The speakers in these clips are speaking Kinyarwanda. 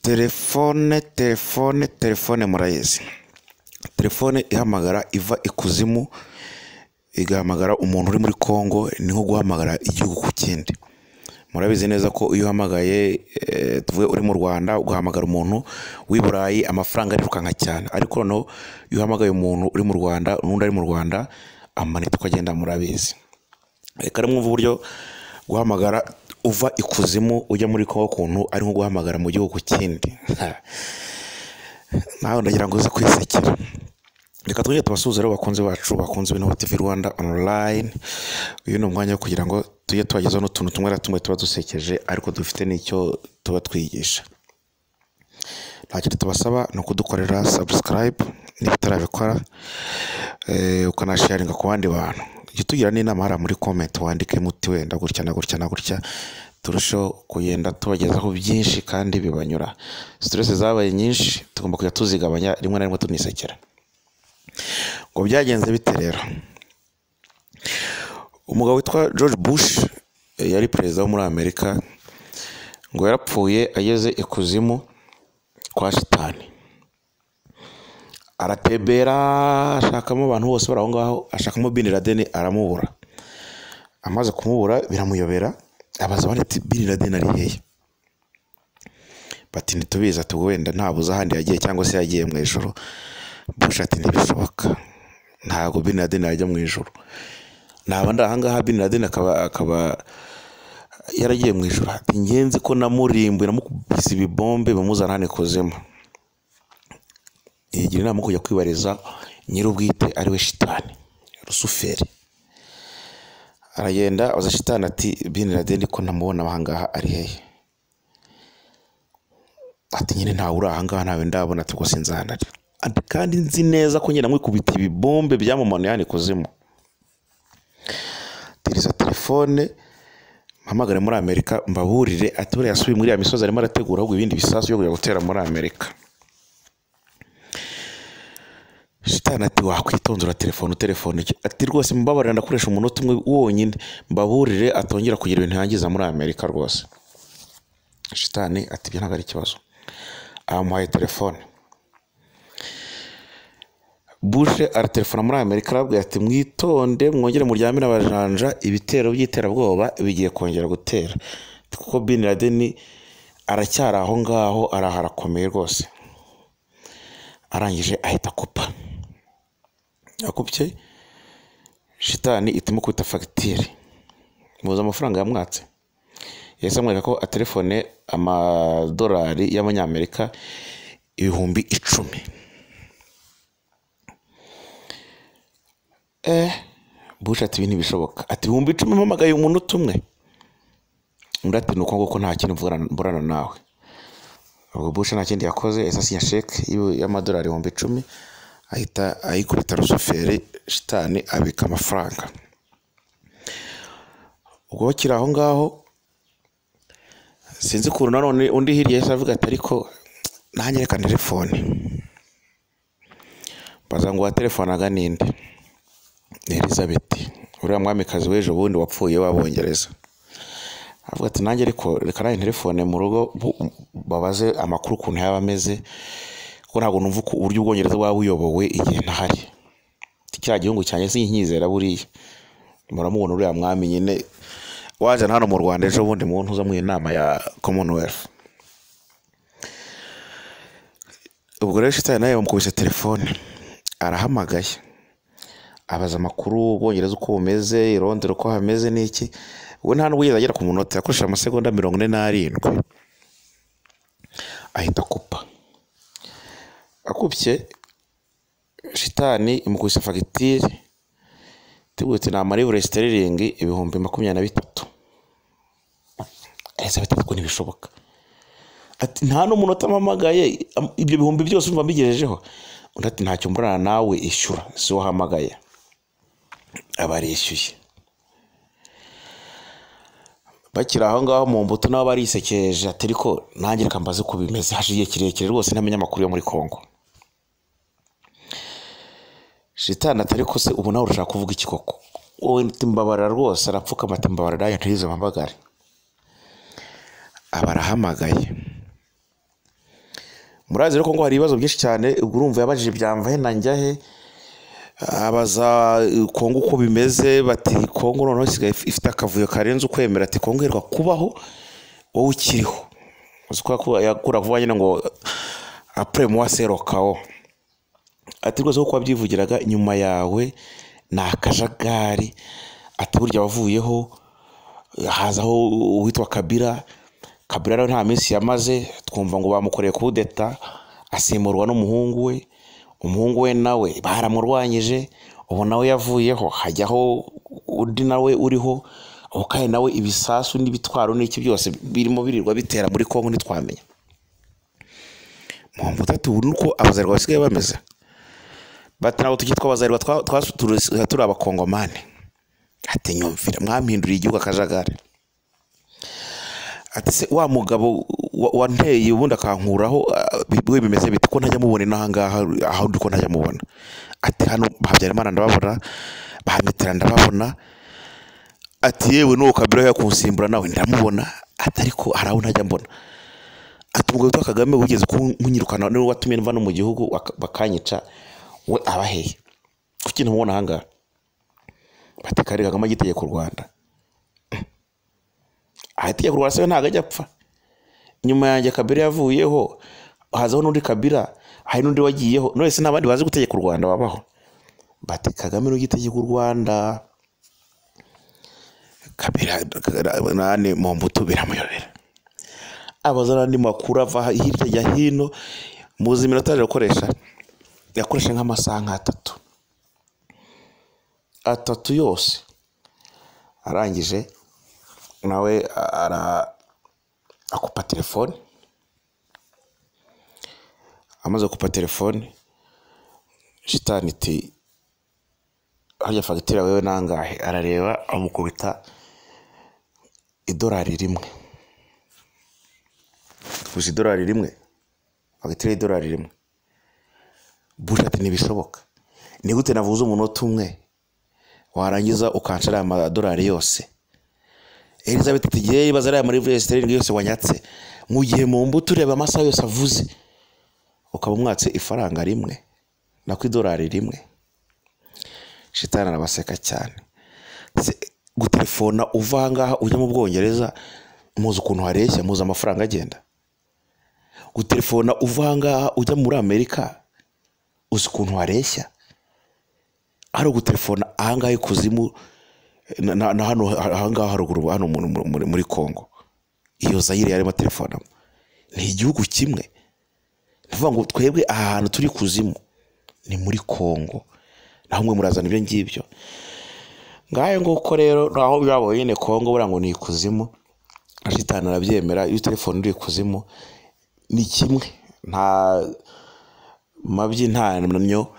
Telefone, telefone, telefone murayizi. Telefone ihamagara iva ikuzimu, igahamagara umuntu uri muri Congo, ni nko guhamagara igihugu ku kindi. Murabizi neza ko iyo uhamagaye, eh, tuvuge uri mu Rwanda, ugahamagara umuntu w'i Burayi, amafaranga arirukanka cyane. Ariko noneho iyo uhamagaye umuntu uri mu Rwanda, n'undi ari mu Rwanda, amanita uko agenda murabizi. Reka rero mwumve uburyo guhamagara uva ikuzimu ujya muri Congo kuntu ari nko guhamagara mu gihugu kindi. Nawe ndagira ngo uze kwisekera. Reka twongere tubasuhuze rero bakunzi bacu bakunze Binoba TV Rwanda online. Uyu ni umwanya wo kugira ngo tujye tubagezaho n'utuntu tumwe na tumwe tuba dusekeje ariko dufite n'icyo tuba twigisha. Nta kindi tubasaba ni ukudukorera subscribe niba utarabikora eh, ukanasharinga ku bandi bantu. Jya utugira n'inama hariya muri comment wandikemo uti wenda gutya na gutya na gutya turusheho kugenda tubagezaho byinshi kandi bibanyura. Stress zabaye nyinshi tugomba kujya tuzigabanya rimwe na rimwe tunisekera. Ngo byagenze bite rero? Umugabo witwa George Bush eh, yari perezida wo muri Amerika ngo yarapfuye ageze ikuzimu kwa shitani. Aratebera ashakamo abantu bose bari aho ngaho, ashakamo Bin Laden aramubura. Amaze kumubura biramuyobera, abaza abandi ati Bin Laden ari hehe? Bati ntitubizi ati ubwo wenda ntabuze ahandi yagiye cyangwa se yagiye mu ijoro. Bush ati ntibishoboka, ntabwo Bin Laden yajya mu ijoro. Naba ndi ahangaha Bin Laden akaba akaba yaragiye mu ijoro ati ngenzi ko namurimbuye namukubise ibibombe bimuzana hano ikuzimu yigira inama yo kujya kwibariza nyir'ubwite ari we shitani rusuferi aragenda abaza shitani ati bin laden ko ntamubona ahangaha ari hehe ati nyine ntawe uri ahangaha ntawe ndabona ati ubwo sinzahanari ati kandi nzi neza ko nyine amwikubita ibibombe byamumanuye hano ikuzimu tiriza telefone mpamagare muri amerika mbaburire ati buriya yasubiye muri ya misozi arimo arategura ahubwo ibindi bisasu byo kujya gutera muri amerika shitani ati wakwitondera telefone utelefone iki ati rwose mbabarira ndakoresha umunota umwe wonyine mbaburire atongera kugira ibintu yangiza muri amerika rwose shitani ati ibyo ntabwo ari ikibazo amuhaye telefone bushe aratelefona muri amerika arabwira ati mwitonde mwongere muryamire abajanja ibitero by'iterabwoba bigiye kongera gutera Ati, kuko bin laden aracyari aho ngaho araho arakomeye rwose arangije ahita akupa akupye shitani itimo kwita fagitire muzi amafaranga yamwatse yahise amwereka ko atelefone amadolari y'amanyamerika ibihumbi icumi Bush ati ibi ntibishoboka ati ibihumbi icumi mpamagaye umunota umwe undi ati ni uko nguko nta kintu mvugana- mburana nawe ubwo Bush nta kindi yakoze yahise asinya sheke y'ibi- y'amadolari ibihumbi icumi ahita ayikubita rusuferi shitani abika amafaranga ubwo bakiri aho ngaho sinzi ukuntu nanone undi hirya yahise avuga ati ariko nanjye reka telefone baza ngo waterefanaga ninde ni elizabeth uriya mwamikazi w'ejo bundi wapfuye w'abongereza avuga ati nanjye ariko reka nawe telefone mu rugo bu- babaze amakuru ukuntu yaba ameze kuko ntabwo numva uku- uburyo ubwongereza bwaba buyobowe igihe ntahari Ati, kiriya gihugu cyanjye sinkizera buriya muramubona uriya mwami nyine waje hano mu rwanda ejo bundi mu ntuza mu inama ya commonwealth ubwo rero shitani nawe yamukubise telefone arahamagaye abaza amakuru ubwongereza uko bumeze i Londres uko hameze n'iki we nta nubwo yigeze agera ku munota yakoresheje amasegonda mirongo ine n'arindwi ahita akupa akupye shitani imukubise fagitire tugutse ni amarivure sitiriringi ibihumbi makumyabiri na bitatu elizabeth ati ko ntibishoboka ati nta n'umunota mpamagaye am- ibyo bihumbi byose umva mbigejejeho undi ati ntacyo mburana nawe ishyura si wowe uhamagaye abarishyuye bakiri aho ngaho mu mbuto nabo barisekeje ati ariko nanjye reka mbaze uko bimeze hashize igihe kirekire rwose ntamenya amakuru yo muri congo shitani ati ariko se ubu nawe urashaka kuvuga iki koko wowe timbabarira rwose arapfukama ati mbabarira yanjye ntiyize mpamagare aba arahamagaye murazi rero ko ngo hari ibibazo byinshi cyane urumva yabajije byamvahe na njyahe abaza eh, kongo uko bimeze bati kongo noneho isigaye if- ifite akavuyo karenze ukwemera ati kongo iheruka kubaho wowe ukiriho uzi ko yaku- yakura vuba nyine ngo apure muwa serokawo ati rwose kuko wabyivugiraga inyuma yawe ni akajagari ati burya wavuyeho hazaho uwitwa kabira kabira rero nta minsi yamaze twumva ngo bamukoreye kudeta asimburwa n'umuhungu we umuhungu we nawe baramurwanyije ubu nawe yavuyeho hajyaho undi nawe uriho ubu kandi nawe ibisasu n'ibitwaro n'iki byose birimo birirwa bitera muri kongo ntitwamenya mpamvu itatu ubu ni uko abazarwa basigaye bameze bati ntabwo tukitwa abazarwa twa- twa- turi- turi abakongomani ati nyumvira mwampinduriye igihugu akajagari ati se wa mugabo wa- wanteye ubundi akankuraho ah, bi- we bimeze bite ko ntajya mubona inaha ngaha aho ndi ko ntajya mubona ati hano habyarimana ndababona bahamitira ndababona ati yewe n'uwo kabira yakunsimbura nawe ndamubona ati ariko hari aho ntajya mbona ati umugabo witwa kagame wigeze kunyirukana niwe watumye mva no mu gihugu baka- bakanyica we abahehe kuki ntumubona aha ngaha bati kare kagame agitegeka u rwanda ahategeka urwara se ntabwo ajya apfa nyuma yanjye kabira yavuyeho hazaho n'undi kabira hari n'undi wagiyeho none se n'abandi bazi gutegeka u rwanda babaho bati kagame ni ugitegeka u rwanda kabira Kagara- nane mombutu biramuyobera abaza n'andi makuru ava hirya ya hino muzi iminota yaje gukoresha yakoresha nk'amasaha nk'atatu atatu yose arangije nawe ara akupa telefone amaze gukupa telefone shitani iti harya fagitire wewe nangahe arareba amukubita idorari rimwe gusa idorari rimwe fagitire y'idorari rimwe busha ati ntibishoboka ni gute navuze umunota umwe warangiza ukancara aya madorari yose elizabeth ati igihe ibaza ariya muri vs terindwi yose wanyatse mu gihe mu mbuto ureba amasaha yose avuze ukaba umwatse ifaranga rimwe nako idorari rimwe shitani arabaseka cyane Se- gutelefona uva aha ngaha ujya mu bwongereza muzi ukuntu hareshya muzi amafaranga agenda gutelefona uva aha ngaha ujya muri amerika uzi ukuntu hareshya ari ugutelefona aha ngaha ikuzimu na- na na hano ha- aha ngaha haruguru hano mu- mu- muri- muri congo iyo zayire yarimo telefonamo ni igihugu kimwe ni ukuvuga ngo twebwe aha hantu turi kuzimu ni muri congo naho mwe murazana ibyo ngibyo ngayo nguko rero naho byabonye nyine congo buriya ngo ni ikuzimu ashitani arabyemera iyo telefone uri ikuzimu ni kimwe nta mabyi nta nnyo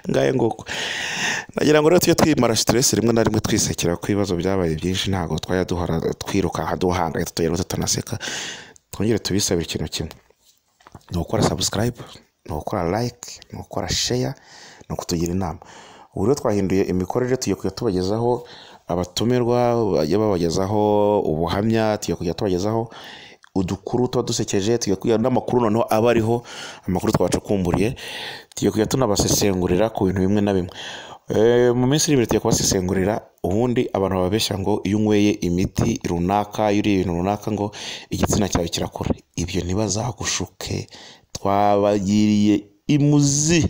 ngayo nguko nagira ngo rero tujye twimara stress rimwe na rimwe twisekera ko ibibazo byabaye byinshi ntabwo twajya duhora twirukanka duhangayitse tugenda tutanaseka twongere tubisabire ikintu kimwe ni ugukora subscribe ni ugukora like ni ugukora share ni ukutugira inama ubu rero twahinduye imikorere tugiye kujya tubagezaho abatumirwa bajya babagezaho ubuhamya tugiye kujya tubagezaho udukuru tuba dusekeje tugiye kujya n'amakuru noneho aba ariho amakuru twacukumburiye tugiye kujya tunabasesengurira ku bintu bimwe na bimwe Eh, mu minsi iri imbere tugiye kubasesengurira ubundi abantu bababeshya ngo iyo unyweye imiti runaka iyo uriye ibintu runaka ngo igitsina cyawe kirakura ibyo ntibazagushuke twabagiriye imuzi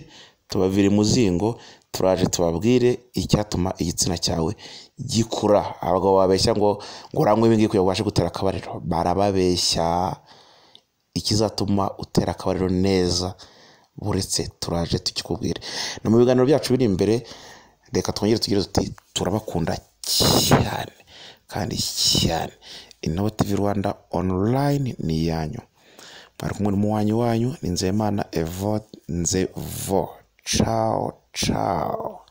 tubavira imuzingo turaje tubabwire icyatuma igitsina cyawe gikura abagabo babeshya ngo ngo uranywe ibi ngibi kugira ngo ubashe gutera akabariro barababeshya ikizatuma utera akabariro neza buretse turaje tukikubwire no mu biganiro byacu biri imbere reka twongere tugire tuti turabakunda cyane kandi cyane inobo tv rwanda online ni iyanyu bari kumwe n'umuwanyi wanyu ni nzeyimana evo nzevo cawo cawo